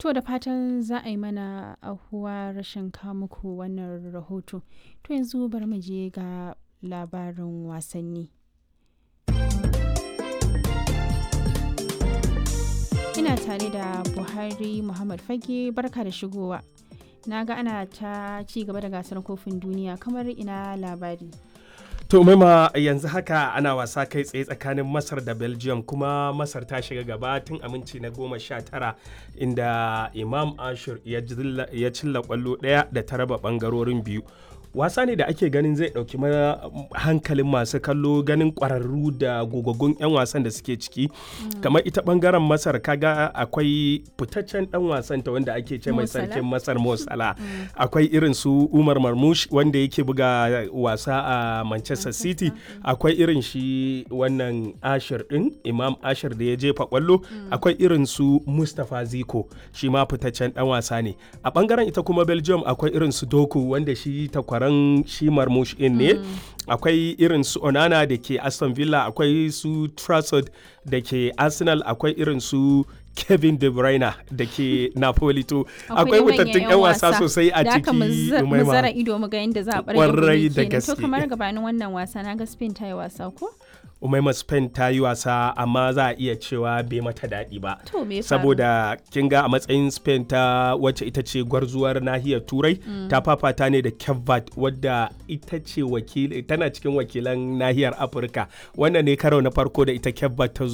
To da fatan za a yi mana ahuwa rashin muku wannan rahoto. To yanzu bari mu je ga labarin wasanni. Ina tare da Buhari Muhammad Fage barka da shigowa. Na ga ana ta ci gaba da gasar kofin duniya kamar ina labari. To maima yanzu haka ana wasa kai tsaye tsakanin Masar da Belgium kuma Masar ta shiga gaba tun aminci na goma sha tara inda Imam Ashur ya cilla kwallo ɗaya da ta raba ɓangarorin biyu. wasa ne da ake ganin zai ɗauki hankalin masu kallo ganin ƙwararru da gogaggun 'yan wasan da suke ciki kamar ita ɓangaren masar kaga akwai fitaccen ɗan wasan ta wanda ake ce mai sarkin masar mosala akwai irin su umar marmush wanda yake buga wasa a manchester city akwai irin shi wannan ashir ɗin imam ashir da ya jefa kwallo akwai irin su mustapha ziko shi ma fitaccen ɗan wasa ne a ɓangaren ita kuma belgium akwai irin su doku wanda shi takwara taron shi marmush in ne akwai irin su onana da ke aston villa akwai su trafford da ke arsenal akwai irin su kevin de bruyne da ke napoli to akwai wutattun yan wasa sosai a ciki mu zara ido mu ga yadda za a kwarai da gaske to kamar gabanin wannan wasa na ga spain ta yi wasa ko umaima spain ta yi wasa amma za a iya cewa bai mata daɗi ba to me saboda kin ga a matsayin spain ta wacce ita ce gwarzuwar nahiyar turai ta fafata ne da kevbat wadda ita ce tana cikin wakilan nahiyar afirka wannan ne karo na farko da ita kevbat ta